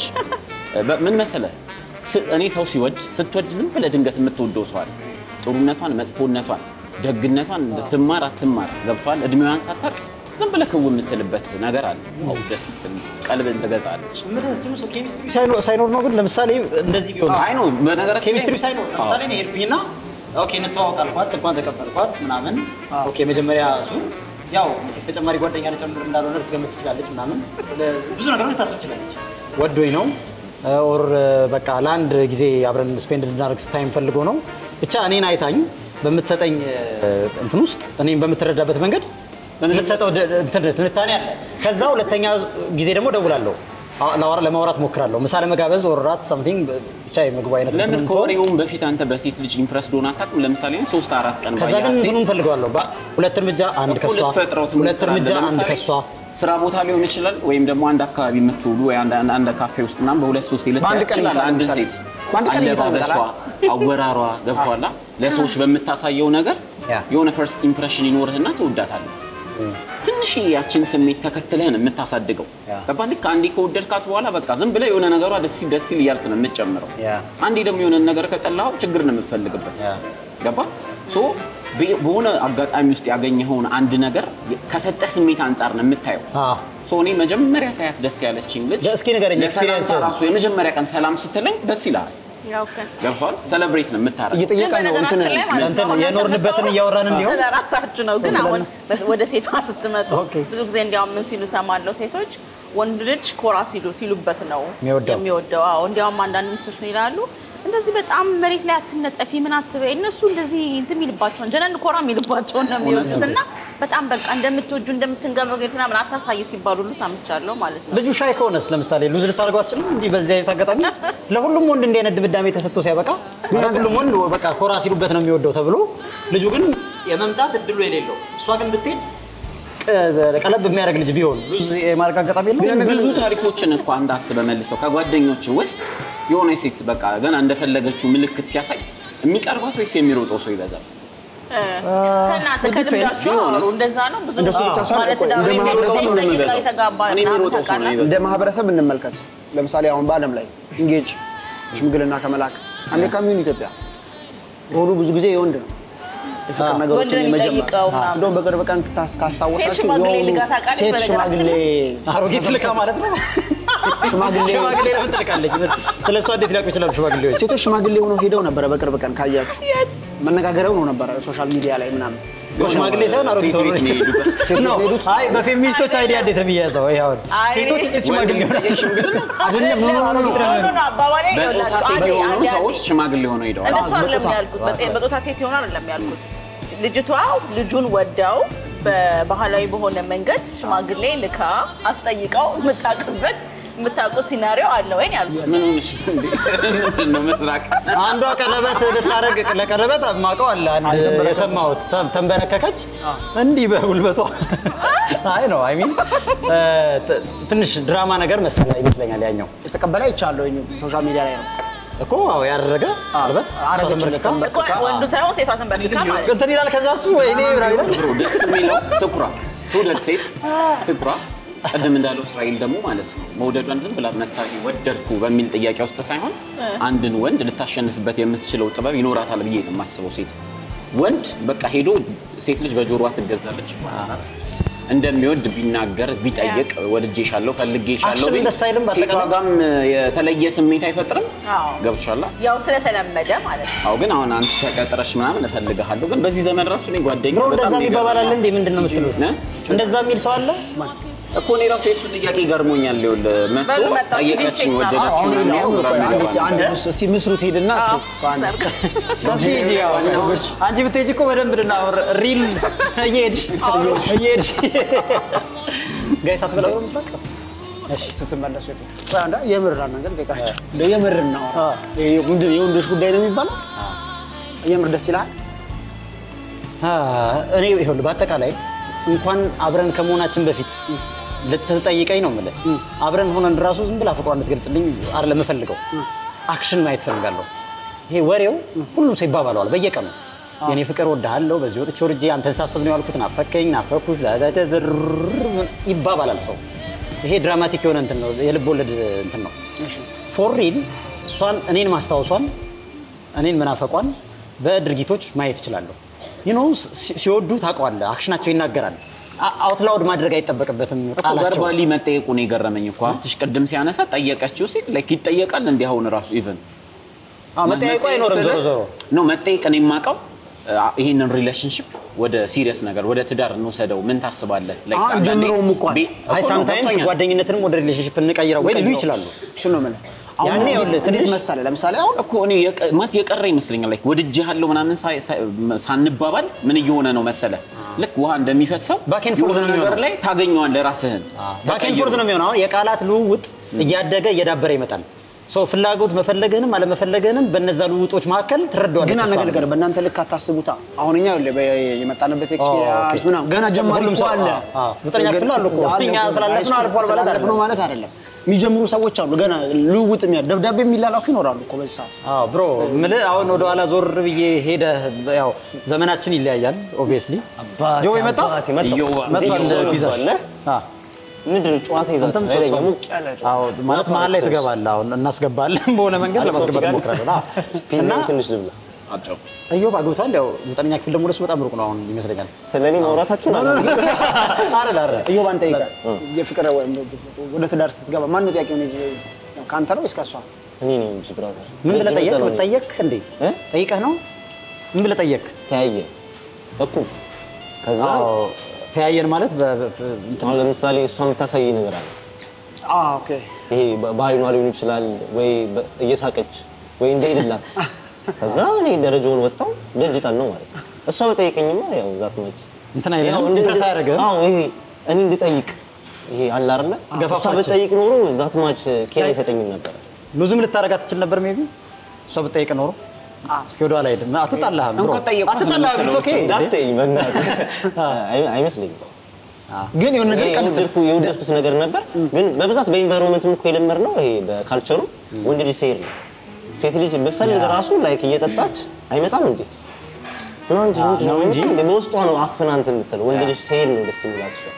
በ- ምን መሰለ ስ- እኔ ሰው ሲወድ ስትወድ ዝም ብለህ ድንገት የምትወደው ሰው አለ። ጥሩነቷን፣ መጥፎነቷን፣ ደግነቷን ትማር አትማር ገብቷል። እድሜዋን ሳታቅ ዝም ብለህ ክው የምትልበት ነገር አለ። አዎ ደስ ትል- ቀልብን ትገዛለች። ኬሚስትሪ ሳይኖር ነው ግን ለምሳሌ እንደዚህ ቢሆን አይ ነው በነገራችን ላይ- ኬሚስትሪ ሳይኖር አዎ። ለምሳሌ እኔ ሄድኩኝና ኦኬ እንተዋወቅ አልኳት፣ ስልኳን ተቀበልኳት ምናምን ኦኬ መጀመሪያ እሱ ያው መቼስ ተጨማሪ ጓደኛ ልጨምር እንዳልሆነ ልትገምት ትችላለች ምናምን ብዙ ነገሮች ታስብ ትችላለች። ወዶኝ ነው ኦር በቃ ለአንድ ጊዜ አብረን ስፔንድ ልናደርግ ታይም ፈልጎ ነው ብቻ እኔን አይታኝ በምትሰጠኝ እንትን ውስጥ እኔም በምትረዳበት መንገድ የምትሰጠው ድ- እንትን ትንታኔ አለ። ከዛ ሁለተኛ ጊዜ ደግሞ ደውላለሁ አ- ላወራ- ለማውራት ሞክራለሁ። ምሳ ለመጋበዝ ወራት ሳምቲንግ ብቻ የምግቡ አይነት ለምን እንትን ከወሬውም በፊት አንተ በሴት ልጅ ኢምፕረስ ዶን አታውቅም? ለምሳሌ ሶስት አራት ቀን ከዛ ግን ባያት ሴት እንትኑ እንፈልገዋለሁ በ- ሁለት እርምጃ አንድ እኮ ከሷ ልትፈጥረው ሁለት ትሞክራለህ። እርምጃ አንድ ለምሳሌ ከሷ ስራ ቦታ ሊሆን ይችላል፣ ወይም ደግሞ አንድ አካባቢ የምትውሉ ወይ አንድ አንድ- አንድ ካፌ ውስጥ ምናምን በሁለት ሶስት በአንድ ልታያት ቀን ይችላል። እይታ አንድ ለምሳሌ ሴት በአንድ ቀን እይታ አለባበሷ፣ ይመጣል። አወራሯ ገብቷላ ለሰዎች በምታሳየው ነገር ያ። የሆነ ፈርስት ኢምፕሬሽን ይኖርህና ትወዳታለህ። ትንሽ ያችን ስሜት ተከትለህን የምታሳድገው ያ። ገባ። ልክ አንዴ ከወደድካት በኋላ በቃ ዝም ብለህ የሆነ ነገሯ ደስ ይል ደስ ይል እያልክ ነው የምትጨምረው። ያ። አንዴ ደግሞ የሆነ ነገር ከጠላኸው ችግር ነው የምትፈልግበት። ያ። ገባ ሶ በ- በሆነ አጋጣሚ ውስጥ ያገኘኸውን አንድ ነገር ከሰጠህ ስሜት አንጻር ነው የምታየው። አ፣ ሶ እኔ መጀመሪያ ሳያት ደስ ያለችኝ ልጅ እስኪ ንገረኝ፣ ለሰላምታ experience። ራሱ የመጀመሪያ ቀን ሰላም ስትለኝ ደስ ይላል። ያው ኦኬ። ገብቷል። ሴሌብሬት ነው የምታረገው። እየጠየቀኝ ነው እንትን በነገራችን ላይ ማለት ነው እንትን አሁን የኖርንበትን እናንተ እያወራን እንዲሆን? ስለ ራሳችሁ ነው። ግን አሁን በስ- ወደ ሴቷ ስትመጡ ኦኬ። ብዙ ጊዜ እንዲያውም ምን ሲሉ ሰማለሁ ሴቶች ወንድ ልጅ ኮራ ሲሉ ሲሉበት ነው የሚወደው። የሚወደው። አዎ እንዲያውም አንዳንድ ሚስቶች ምን ይላሉ እንደዚህ በጣም መሬት ላይ አትነጠፊ ምን አትበይ። እነሱ እንደዚህ እንትን የሚልባቸውን ጀነን ኮራ የሚልባቸውን ነው የሚወዱት እና በጣም በቃ እንደምትወጁ እንደምትንገበገዱ ምናምን አታሳይ ሲባሉ ሁሉ ሰምቻለሁ ማለት ነው። ልጁ ሻይ ከሆነስ ለምሳሌ ሉዝ ልታደርገው አትችልም? እንዲህ በዚህ አይነት አጋጣሚ ለሁሉም ወንድ እንዲህ አይነት ድምዳሜ ተሰጥቶ ሲያበቃ ሁሉም ወንድ በቃ ኮራ ሲሉበት ነው የሚወደው ተብሎ ልጁ ግን የመምጣት እድሉ የሌለው እሷ ግን ብትሄድ ቀ- ቀለብ የሚያደርግ ልጅ ቢሆን ሉዝ የማድረግ አጋጣሚ የለው ብዙ ታሪኮችን እኮ አንድ አስበህ መልሰው ከጓደኞች ውስጥ የሆነ ሴት በቃ ገና እንደፈለገችው ምልክት ሲያሳይ የሚቀርባት ወይስ የሚሮጠው ሰው ይበዛል? ከእናንተ ከልምዳችሁ አውሩ። እንደዛ ነው ብዙ እንደሱ ብቻ ሳይሆን ማለት ቆይ፣ ትዳር እንደ የሚሮጠው ማህበረሰብ ሰው ነው ጠይቀው የሚበዛው። የተጋባ እኔ ምናምን የሚሮጠው ሰው ነው ታውቃለህ? የሚበዛው። እንደ ማህበረሰብ እንመልከት። ለምሳሌ አሁን በዓለም ላይ ኢንጌጅ ሽምግልና ከመላክ አሜሪካም ይሁን ኢትዮጵያ ሮሉ ብዙ ጊዜ የወንድ ነው። የፍቅር አዎ። ነገሮችን ወንድ ነው የመጀመር የሚጠይቀው ምናምን። እንደውም በቅርብ ቀን ካስ- ካስታወሳችሁ ሴት ሽማግሌ የሆኑ ልጋ ታውቃለች ሴት በነገራችን ሽማግሌ አሮጌት ልካ ማለት ነው። ሽማግሌ ሽማግሌ ለምን ትልካለች? ስለ እሷ እንዴት ሊያውቁ ይችላሉ ሽማግሌዎች? ሴቶች ሽማግሌ ሆነው ሄደው ነበረ። በቅርብ ቀን ካያችሁ መነጋገሪያ ሆኖ ነበረ ሶሻል ሚዲያ ላይ ምናምን። እኮ ሽማግሌ ሳይሆን አሮጊት ሴት ቤት ነው የሄዱበት። ነው። አይ በፌሚኒስቶች አይዲያ እንዴት ነው የሚያዘው? ይሄ አሁን አይ፣ ሴቶች እንዴት ሽማግሌ ወንድ ይሆናል? ልጅ ሽምግልና አይደለም ኖ ኖ ኖ ኖ ኖ ኖ ኖ፣ አባባሌ በጾታ ይኸውላችሁ፣ ሴት አንዴ፣ የሆኑ አንዴ፣ ሰዎች አንዴ። ሽማግሌ ሆነው ሄደዋል። እንደሱ አዎ፣ አይደለም በጾታ። ያልኩት። በሴ- በጾታ ሴት ይሆን አይደለም ያልኩት። ልጅቷ ልጁን ወዳው በባህላዊ በሆነ መንገድ ሽማግሌ ልካ አስጠይቀው የምታውቅበት የምታውቁት ሲናሪዮ አለ ወይ ነው ያልኩት። ምን ሆነሽ ነው እንዴ? ምንድን ነው ምስራቅ? አንዷ ቀለበት ልታረግ ለቀለበት ማቀው አለ አንድ የሰማሁት ተ- ተንበረከከች እንዲህ በጉልበቷ አይ ነው አይ ሚን ትንሽ ድራማ ነገር መሰለ ይመስለኛል ያኛው የተቀበለ አይቻለሁ ሶሻል ሚዲያ ላይ ነው እኮ አዎ ያደረገ ቀለበት አረገችለት እኮ ተንበርክካ ወንዱ ሳይሆን ሴቷ ተንበርክካ ማለት ነው። እንትን ይላል ከዛ እሱ ወይኔ ብራዊ ብሮ ደስ የሚለው ትኩራ ትውደድ ሴት ትኩራ። ቅድም እንዳለው እስራኤል ደግሞ ማለት ነው መውደዷን ዝም ብላ መታ ወደድኩ በሚል ጥያቄ ውስጥ ሳይሆን አንድን ወንድ ልታሸንፍበት የምትችለው ጥበብ ይኖራታል ብዬ ነው የማስበው። ሴት ወንድ በቃ ሄዶ ሴት ልጅ በጆሮዋ ትገዛለች እንደሚወድ ቢናገር ቢጠይቅ ወድጄሻለሁ ፈልጌሻለሁ አክሽን ቢል ደስ አይልም ሴቷ በአጠቃላይ? ጋም የተለየ ስሜት አይፈጥርም። አዎ። ገብቶሻላ? ያው ስለተለመደ ማለት ነው። አዎ ግን አሁን አንቺ ተቀጥረሽ ምናምን እፈልግሃለሁ ግን በዚህ ዘመን ራሱ እኔ ጓደኛ ብሮ እንደዛ በጣም ነው ይባባላል የገረመኝ። እንዴ ምንድን ነው የምትሉት እ? እንደዛ የሚል ሰው አለ እኮ እኔ ራሱ የሱ ጥያቄ ገርሞኛል። ይኸውልህ መጥቶ በሉ መጣሁ፣ ጠየቀችኝ ሂጂ፣ ወደደችኝ አሁን ምናምን አሁን ግራ ቆይ አንዴ የሚገባ አንዴ ነው። እስኪ ምስሩት ሄድና እስኪ በአንድ እስኪ ሂጂ ያው አንቺ ብትሄጂ እኮ በደንብ ልናወር ሪል እየሄድሽ እየሄድሽ ጋይ ሳትበላ ነው ምስራቅ ስትመለሱ የት ነው? ቆይ አንዴ የምር ነገር ጠይቃቸው እንደው የምር እናወራ ይሄ ምንድን ነው የወንዶች ጉዳይ ነው የሚባለው የምር ደስ ይልሃል አ፣ እኔ ይኸውልህ በአጠቃላይ እንኳን አብረን ከመሆናችን በፊት ልትጠይቀኝ ነው የምልህ። አብረን ሆነን ራሱ ዝም ብላ ፍቅሯን እንድትገልጽልኝ አይደለም የምፈልገው፣ አክሽን ማየት ፈልጋለሁ። ይሄ ወሬው ሁሉም ሰው ይባባለዋል በየቀኑ የኔ ፍቅር ወድሃለሁ፣ በዚህ ወጥቼ ወርጄ አንተን ሳስብ ነው ያልኩት፣ ናፈከኝ፣ ናፈኩሽ ዳዳዳድር ይባባላል ሰው። ይሄ ድራማቲክ የሆነ እንትን ነው፣ የልብ ወለድ እንትን ነው። ፎር ሪል እሷን እኔን ማስታወሷን እኔን መናፈቋን በድርጊቶች ማየት እችላለሁ። ዩኖ ሲወዱ ታውቀዋለህ፣ አክሽናቸው ይናገራል። አውትላውድ ማድረግ አይጠበቅበትም እኮ ቃላቸው። ቨርባሊ መጠየቁ ነው የገረመኝ እኮ ሀብትሽ ቅድም ሲያነሳ ጠየቀችው ሲል ላይክ ይጠየቃል እንዲህ አሁን ራሱ ኢቨን አዎ፣ መጠያየቁ አይኖርም ዞሮ ዞሮ ነው መጠየቅ እኔ የማውቀው አ፣ ይህንን ሪሌሽንሽፕ ወደ ሲሪየስ ነገር ወደ ትዳር እንውሰደው ምን ታስባለህ? Like አሁን አንዳንዴ ጀምረውም እኮ አለ። ቤ- አይ እኮ ነው ሳምታይምስ ገብቶኛል። ጓደኝነትንም ወደ ሪሌሽንሽፕ እንቀይረው ወይ ሊሉ ይችላሉ። እሱ ነው የምልህ አሁን ያኔ ይኸውልህ እንዴት ትንሽ- መሰለህ ለምሳሌ አሁን እኮ እኔ የቀ- ማለት የቀረ ይመስለኛል። ላይክ ወድጄሃለሁ ምናምን ሳይ- ሳይ- ሳንባባል ምን እየሆነ ነው መሰለ ልክ ውሃ እንደሚፈሰው Back and forth የሆነ ነው ነገር የሚሆነው። ላይ ታገኘዋለህ ራስህን ባኬን ፎርዝ ነው የሚሆነው። አሁን የቃላት ልውውጥ እያደገ እየዳበረ ይመጣል። ሶ ፍላጎት መፈለግህንም አለመፈለግህንም በነዛ ልውውጦች መካከል ትረዳዋለች። ግን አንድ እሷ። ነገር ነገር በእናንተ ልክ አታስቡታ። አሁን እኛ ይኸውልህ በ- የመጣንበት ኤክስፒሪያንስ ኦኬ። ምናምን ገና ጀማሪ ሁሉም እኮ ሰው- አለ። አዎ፣ አዎ። ዘጠነኛ ክፍል አሉ እኮ። አለ እኛ እኮ። ስላለፍነው ሃይስኩል አልፏል ማለት ስላለፍነው አይደለም። ማለት አይደለም። የሚጀምሩ ሰዎች አሉ ገና ልውውጥ የሚያ ደብዳቤ የሚላላኩ ይኖራሉ እኮ በዚህ ሰዓት። አዎ ብሮ ምልህ አሁን ወደ ኋላ ዞር ብዬ ሄደ ያው ዘመናችን ይለያያል ኦብቪየስሊ ጆ የመጣ እዮባ፣ መጥቷል እዮባ ፒዛ መጥቷል። አ ምንድን ነው ጨዋታ ይዛችሁ አንተም ኃይለኛ ጾም- ሙቅ ያለ ጨዋታ። አዎ ማለት መሀል ላይ ትገባለህ አሁን እናስገባለን በሆነ መንገድ ለማስገባት እንሞክራለን አዎ። ፒዛ እና ትንሽ ልብላ። አጫው እዮብ አግብቷል ያው ዘጠነኛ ክፍል ደግሞ ለሱ በጣም ሩቅ ነው አሁን ይመስለኛል ስለ እኔ ማውራታችሁን አለ አይደል አይደል እዮብ አንተ ይቀር የፍቅር ወይም ወደ ትዳር ስትገባ ማን ነው ጥያቄውን ከአንተ ነው ወይስ ከእሷ? እኔ ነኝ እንጂ ብራዘር። ምን ብለህ ጠየቅ ረጅም ቀን ጠየቅ እንዴ እ? ጠይቀህ ነው ምን ብለህ ጠየቅ ተያየ እኩል ከዛ አዎ ተያየን ማለት በ- በ- እንትን አሁን ለምሳሌ እሷ የምታሳይ ነገር አለ። አዎ ኦኬ ይሄ በ- በአይኗ ሊሆን ይችላል ወይ በ- እየሳቀች ወይ እንደሄድላት ከዛ እኔ ደረጃውን ወጣው ደጅጣን ነው ማለት ነው። እሷ በጠየቀኝማ ያው ዛት መች እንትን አይልም ያው እንደ- ኢምፕረስ አያደርግህም አዎ ይሄ እኔ እንድጠይቅ ይሄ አለ አይደለ እሷ ገፋፋች። በጠይቅ ኖሮ ዛት ማች ኬር አይሰጠኝም ነበር። ሉዝም ልታረጋት ትችል ነበር ሜቢ እሷ ብትጠይቅ ኖሮ እስኪ ወደ ኋላ ሄድን አትጣላህም ብሮ እንኳን ጠየኳት ነው አትጣላህም የምትለው ኦኬ እንዳትጠይኝ በእናትህ አይ- አይመስለኝም። ግን የሆነ ነገር እኔ ይቀንስ የወደድኩ- የወደድኩት ነገር ነበር፣ ግን በብዛት በኢንቫይሮንመንትም እኮ የለመድነው ይሄ በካልቸሩ ወንድ ልጅ ሲሄድ ነው። ሴት ልጅ ብፈልግ ራሱ ላይክ እየጠጣች አይመጣም እንዴ ነው እንጂ ምንድን ነው እንጂ በውስጧ ነው አፍና እንትን የምትለው። ወንድ ልጅ ሲሄድ ነው ደስ የሚላት እሷ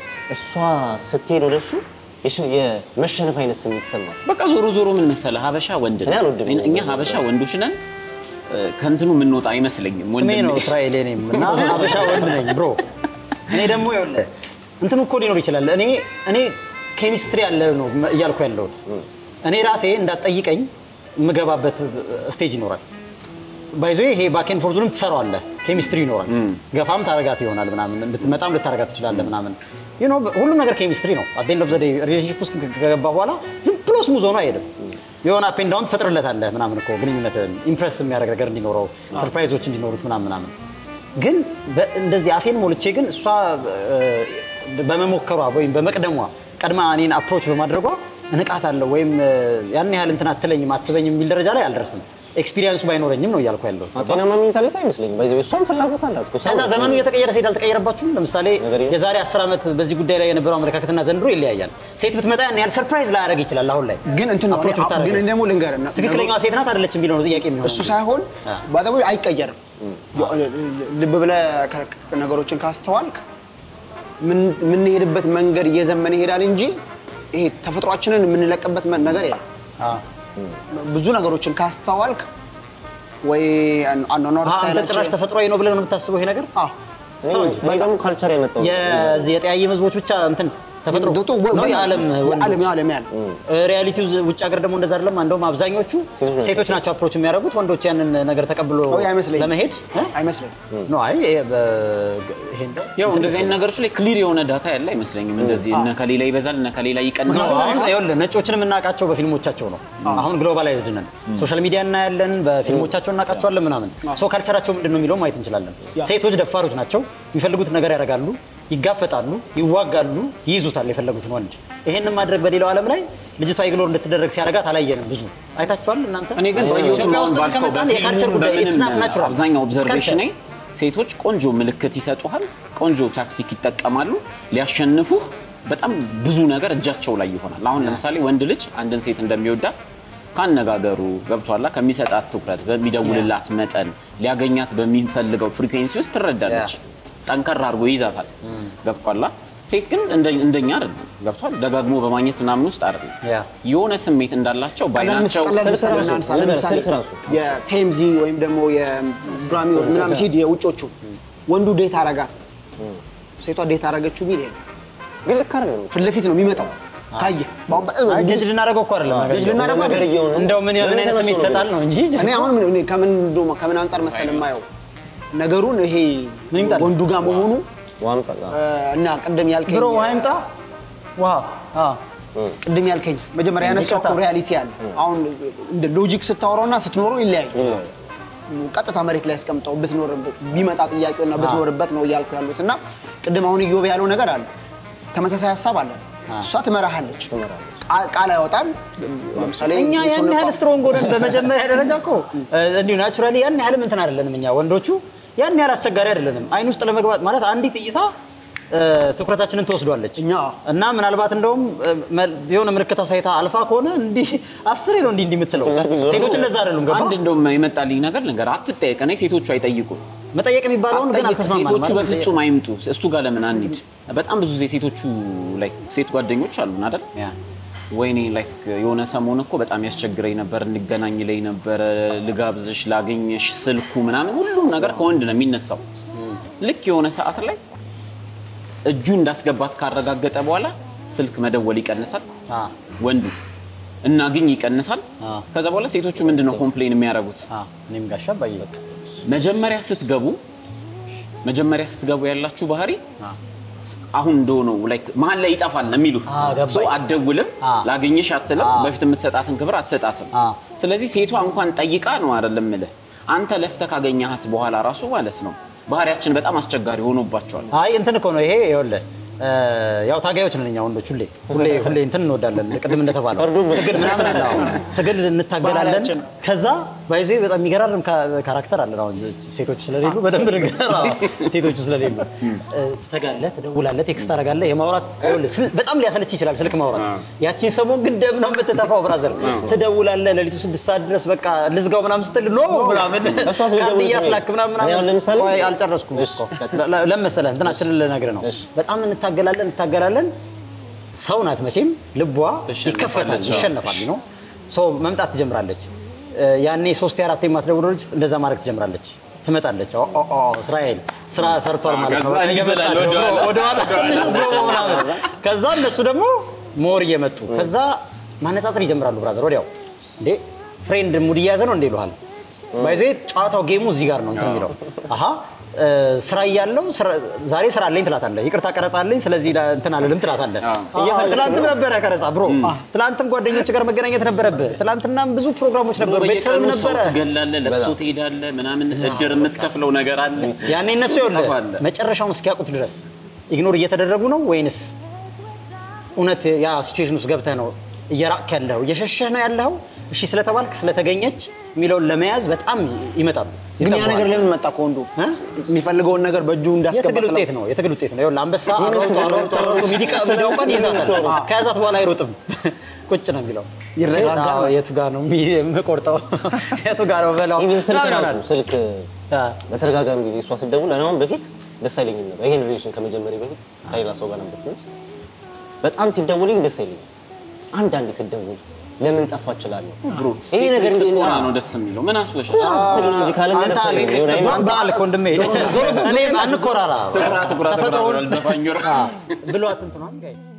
እሷ ስትሄድ ወደ እሱ የሽ- የመሸነፍ አይነት ስሜት ይሰማል። በቃ ዞሮ ዞሮ ምን መሰለህ ሀበሻ ወንድ እኔ ነው። አልወድም። እኛ ሀበሻ ወንዶች ነን እ፣ ከእንትኑ የምንወጣ አይመስለኝም። ስሜ ወንድሜ። ነው እስራኤል እኔም እና ሀበሻ ወንድ ነኝ ብሮ እኔ ደግሞ ይኸውልህ እንትኑ እኮ ሊኖር ይችላል እኔ እኔ ኬሚስትሪ ያለ ነው እያልኩ ያለሁት እኔ ራሴ እንዳትጠይቀኝ የምገባበት ስቴጅ ይኖራል ባይዞ ይሄ ባኬን ፎርዙንም ትሰራዋለህ ኬሚስትሪ ይኖራል። ገፋም ታረጋት ይሆናል ምናምን እንድትመጣም ልታረጋት ትችላለህ ምናምን you know ሁሉም ነገር ኬሚስትሪ ነው። አት ኤንድ ኦፍ ዘ ዴይ ሪሌሽንሺፕ ውስጥ ከገባ በኋላ ዝም ብሎ ስሙዝ ሆኖ አይሄድም። የሆነ አፕ ኤንድ ዳውን ትፈጥርለታለህ ምናምን እኮ ግንኙነትን ኢምፕረስ የሚያደርግ ነገር እንዲኖረው ሰርፕራይዞች እንዲኖሩት ምናምን ምናምን ግን በ- እንደዚህ አፌን ሞልቼ ግን እሷ እ፣ በመሞከሯ ወይም በመቅደሟ ቀድማ እኔን አፕሮች በማድረጓ እንቃት አለው ወይም እ፣ ያን ያህል እንትን አትለኝም አትስበኝም የሚል ደረጃ ላይ አልደርስም። ኤክስፒሪየንሱ ባይኖረኝም ነው እያልኩ ያለሁት። ጤናማ ሜንታሊቲ አይመስለኝም። በዚህ እሷም ፍላጎት አላት እኮ ሰው ከዛ ዘመኑ እየተቀየረ ሲሄድ አልተቀየረባችሁም? ለምሳሌ ነገር የለም። የዛሬ 10 ዓመት በዚህ ጉዳይ ላይ የነበረው አመለካከትና ዘንድሮ ይለያያል። ሴት ብትመጣ ያን ያህል ሰርፕራይዝ ላያደርግ ይችላል። አሁን ላይ ግን እንትን ነው አፕሮች እኔ- ብታደርግ ግን ደግሞ ልንገርህ እና- ትክክለኛዋ ሴት ናት አይደለችም የሚለው ነው ጥያቄ የሚሆነው። እሱ ሳይሆን አ። ባጠቡ አይቀየርም። ልብ ብለህ ከ- ከ- ነገሮችን ካስተዋልክ ምን- የምንሄድበት መንገድ እየዘመነ ይሄዳል እንጂ ይሄ ተፈጥሯችንን የምንለቅበት መ- ነገር የለም። አዎ። ብዙ ነገሮችን ካስተዋልክ ወይ አን- አኗኗር አንተ ጭራሽ ስታይላችን ተፈጥሯዊ ነው ብለህ ነው የምታስበው ይሄ ነገር? አዎ። ወይ ደግሞ ካልቸር ያመጣው የዚህ የጠያየ ህዝቦች ብቻ እንትን ተፈጥሮ ዶቶ ወ- ነው ወ- የዓለም የዓለም የዓለም ያለ ሪያሊቲው ውጭ ሀገር ደግሞ እንደዛ አይደለም። እንደውም አብዛኞቹ ሴቶች ናቸው። ሴቶች ናቸው አፕሮች የሚያደርጉት ወንዶች ያንን ነገር ተቀብሎ ወይ አይመስለኝም። ለመሄድ እ? አይመስለኝም። ኖ አይ ይሄ በ- ይሄን ያው እንደዚህ አይነት ነገሮች ላይ ክሊር የሆነ ዳታ ያለ አይመስለኝም። እንደዚህ እነ ከሌላ ይበዛል እነ ከሌላ ይቀንሳል። ምክንያቱም አሁን ይኸውልህ ነጮችን የምናውቃቸው በፊልሞቻቸው ነው። አሁን ግሎባላይዝድ ነን። ሶሻል ሚዲያ እናያለን፣ በፊልሞቻቸው እናውቃቸዋለን ምናምን። ሶ ካልቸራቸው ምንድን ነው የሚለው ማየት እንችላለን። ሴቶች ደፋሮች ናቸው። የሚፈልጉት ነገር ያደርጋሉ፣ ይጋፈጣሉ፣ ይዋጋሉ፣ ይይዙታል የፈለጉትን ወንድ። ይሄንን ማድረግ በሌላው ዓለም ላይ ልጅቷ ኢግኖር እንድትደረግ ሲያደርጋት አላየንም። ብዙ አይታችኋል እናንተ። እኔ ግን ባየሁት ኢትዮጵያ አሁን ውስጥ ባልከው ከመጣን የካልቸር በፊልሙ ጉዳይ ኢትስ ናት በምንም ናቹራል። አብዛኛው ኦብዘርቬሽን ሴቶች ቆንጆ ምልክት ይሰጡሃል፣ ቆንጆ ታክቲክ ይጠቀማሉ። ሊያሸንፉህ በጣም ብዙ ነገር እጃቸው ላይ ይሆናል። አሁን ለምሳሌ ወንድ ልጅ አንድን ሴት እንደሚወዳት ካነጋገሩ ገብቷላ፣ ከሚሰጣት ትኩረት፣ በሚደውልላት መጠን፣ ሊያገኛት በሚፈልገው ፍሪኩዌንሲ ውስጥ ትረዳለች። ጠንከር አድርጎ ይይዛታል። ገብቷላ። ሴት ግን እንደ- እንደኛ አይደለም። ገብቷል። ደጋግሞ በማግኘት ምናምን ውስጥ አይደለም። ያ። የሆነ ስሜት እንዳላቸው ቀላል ምስ- ባይናቸው ቀላል ምሳሌ ራሱ፣ እናንሳ። ነገር ለምሳሌ ስልክ ራሱ። የቴምዚ ወይም ደግሞ የግራሚ ምናምን ሲድ የውጮቹ ወንዱ ዴት አረጋት ሴቷ ዴት አረገችው ቢል የለም። ግን ልክ አይደለም። ፊት ለፊት ነው የሚመጣው ካየህ በአሁን በጣም አይ ጀጅ ልናደርገው እኮ አይደለም። ጀጅ ልናደርገው ነገር እየሆነ እንደው ምን ምን አይነት በምን ስሜት ተነስቶ ነው ይሰጣል ነው እንጂ እኔ አሁን ምን- እኔ ከምን እንደውም ከምን አንጻር መሰል የማየው ነገሩን ይሄ ምን ይምጣል? ወንዱ ጋር መሆኑ ዋምጣ እ፣ እና ቅድም ያልከኝ ብሮ ውሃ ይምጣ ውሃ አዎ ቅድም ያልከኝ መጀመሪያ ያነሳው እኮ ሪያሊቲ አለ። አሁን እንደ ሎጂክ ስታወራውና ስትኖረው ይለያዩ። ቀጥታ መሬት ላይ ያስቀምጠው ብትኖር ቢመጣ ጥያቄውና ብትኖርበት ነው እያልኩ ያሉት እና ቅድም አሁን እዮብ ያለው ነገር አለ። ተመሳሳይ ሀሳብ አለ። እሷ ትመራሃለች፣ ቃ- ቃል አይወጣም። ለምሳሌ እኛ ያን ስንቋ- ያህል ስትሮንግ ሆነን በመጀመሪያ ደረጃ እኮ እንዲሁ ናቹራሊ ያን ያህልም እንትን አይደለንም እኛ ወንዶቹ ያን ያህል አስቸጋሪ አይደለንም። አይን ውስጥ ለመግባት ማለት አንዲት እይታ እ፣ ትኩረታችንን ትወስዷለች እኛ እና ምናልባት እንደውም እ፣ መ- የሆነ ምልክት አሳይታ አልፋ ከሆነ እንዲህ አስሬ ነው እንዲህ እንዲህ የምትለው። ሴቶች እንደዛ አይደሉም። ገባ አንድ እንደውም የመጣልኝ ነገር ነገር አትጠየቅ። እኔ ሴቶቹ አይጠይቁም። መጠየቅ የሚባለውን ግን አትጠይቅ። አልተስማማንም ሴቶቹ ማለት በፍጹም አይምጡ። እሱ ጋር ለምን አንሂድ? በጣም ብዙ ጊዜ ሴቶቹ ላይ ሴት ጓደኞች አሉን አይደል? ያ። ወይኔ ላይክ የሆነ ሰሞን እኮ በጣም ያስቸግረኝ ነበር፣ እንገናኝ ላይ ነበረ፣ ልጋብዝሽ፣ ላገኘሽ፣ ስልኩ ምናምን ሁሉም ነገር ከወንድ ነው የሚነሳው። ልክ የሆነ ሰዓት ላይ እጁ እንዳስገባት ካረጋገጠ በኋላ ስልክ መደወል ይቀንሳል አ፣ ወንዱ እናግኝ ይቀንሳል። አ። ከዛ በኋላ ሴቶቹ ምንድን ነው ኮምፕሌን የሚያደርጉት? አ፣ እኔም ጋሻ ባይ በቃ መጀመሪያ ስትገቡ መጀመሪያ ስትገቡ ያላችሁ ባህሪ አ፣ አሁን እንደሆነው ላይክ መሀል ላይ ይጠፋል ነው የሚሉ አ፣ ገባኝ። ሰው አትደውልም፣ አ። ላገኝሽ አትልም፣ አ። በፊት የምትሰጣትን ክብር አትሰጣትም። አ። ስለዚህ ሴቷ እንኳን ጠይቃ ነው አይደለም እምልህ አንተ ለፍተህ ካገኘሃት በኋላ ራሱ ማለት ነው ባህሪያችን በጣም አስቸጋሪ ሆኖባቸዋል። አይ እንትን እኮ ነው ይሄ ይኸውልህ እ፣ ያው ታጋዮች ነን እኛ ወንዶች ሁሌ ሁሌ ሁሌ እንትን እንወዳለን ቅድም እንደተባለው ፈርዶብን። ትግል ምናምን አለ አዎ። ትግል እንታገላለን ባህሪያችን። ከዛ ባይዞ በጣም የሚገራርም ካ- ካራክተር አለን አሁን ሴቶቹ ስለሌሉ በደንብ ንገር አዎ፣ ሴቶቹ ስለሌሉ እ፣ ትተጋለህ ትደውላለህ ቴክስት ታደርጋለህ የማውራት ይኸውልህ ስል- በጣም ሊያሰለች ይችላል ስልክ ማውራት ያቺን ሰሞን ግን ደም ነው የምትተፋው ብራዘር ትደውላለህ ሌሊቱ ስድስት ሰዓት ድረስ በቃ ልዝጋው ምናምን ስትል ኖ ምናምን እሷስ ብትደውል ካርድ ስሜ- እያስላክ ምናምን እኔ አሁን ለምሳሌ- ቆይ አልጨረስኩም እሺ፣ እኮ ለ- ለምን መሰለህ እንትናችንን ልነግርህ ነው። በጣም እንታገላለን እንታገላለን። ሰው ናት መቼም ልቧ ትሸነፋለች፣ ይከፈታል፣ አዎ። ይሸነፋል ነው ሰው መምጣት ትጀምራለች። እ፣ ያኔ ሶስት አራት የማትደውለው ልጅ እንደዛ ማድረግ ትጀምራለች። ትመጣለች። ኦ ኦ ኦ እስራኤል ስራ ሰርቷል ማለት ነው። ከዛ እየመጣች ነው። ወደኋላ። ወደኋላ ትንሽ አስገቡ ምናምን። ከዛ እነሱ ደግሞ ሞር እየመጡ ከዛ ማነጻጸር ይጀምራሉ። ብራዘር ወዲያው እንዴ ፍሬንድ ሙድ እየያዘ ነው እንዴ ይሉሃል። ባይዘ ጨዋታው ጌሙ እዚህ ጋር ነው እንትን የሚለው አሀ እ፣ ስራ እያለው ስራ- ዛሬ ስራ አለኝ ትላታለህ። ይቅርታ ቀረጻ አለኝ ስለዚህ ላ- እንትን አልልም ትላታለህ። እየፈ- ትላንትም ነበረ ቀረጻ ብሮ፣ ትላንትም ጓደኞች ጋር መገናኘት ነበረብህ። ትላንትናም ብዙ ፕሮግራሞች ነበሩ፣ ቤተሰብም በየቀኑ ሰው ነበረ። ትገላለህ፣ ለቅሶ ትሄዳለህ፣ ምናምን እድር የምትከፍለው ነገር አለ። ያኔ እነሱ ይኸውልህ ጠፋለህ። መጨረሻውን እስኪያውቁት ድረስ ኢግኖር እየተደረጉ ነው ወይንስ እውነት ያ ሲቹዌሽን ውስጥ ገብተህ ነው እየራቅክ ያለኸው እየሸሸህ ነው ያለኸው? እሺ ስለተባልክ ስለተገኘች የሚለውን ለመያዝ በጣም ይመጣሉ። ግን ያ ይጠባሉ። ነገር ለምን መጣ ከወንዱ እ? የሚፈልገውን ነገር በእጁ እንዳስገባ የትግል ስለ- ውጤት ነው። የትግል ውጤት ነው። ይኸውልህ አንበሳ አሯሩጦ አሯሩጦ አሯሩጦ ሚዲቃ ሚዳውቃን ይይዛታል። ከያዛት በኋላ አይሮጥም፣ ቁጭ ነው የሚለው። ይረጋጋል። አዎ፣ የቱ ጋር ነው የሚ- የምቆርጠው? የቱ ጋር ነው በላው? ኢቭን ስልክ ምናምን ራሱ ይሆናል። ስልክ አ፣ በተደጋጋሚ ጊዜ እሷ ስደውል እኔ አሁን በፊት ደስ አይለኝም ነበር። ይሄን ሪሌሽን ከመጀመሪያ በፊት ከሌላ ሰው ጋር ነበር። በጣም ሲደውልኝ ደስ አይለኝም። አንዳንዴ ስደውል ለምን ጠፋ እችላለሁ። ብሮ ይሄ ሴት ነገር ልጅ ግን- ስትኮራ ነው ደስ የሚለው። ምን አስበሻል? ስትል ነው እንጂ ካለኛ አንተ ደስ አይለኝም። አልክ፣ የሆነ አይነት- አንተ አልክ ወንድሜ። እኔ አንኮራራ ትኩራ ትኩራ ተፈጥሮውን ትኩራ ዘፋኝ አ፣ ብሏት እንትኗን ጋይስ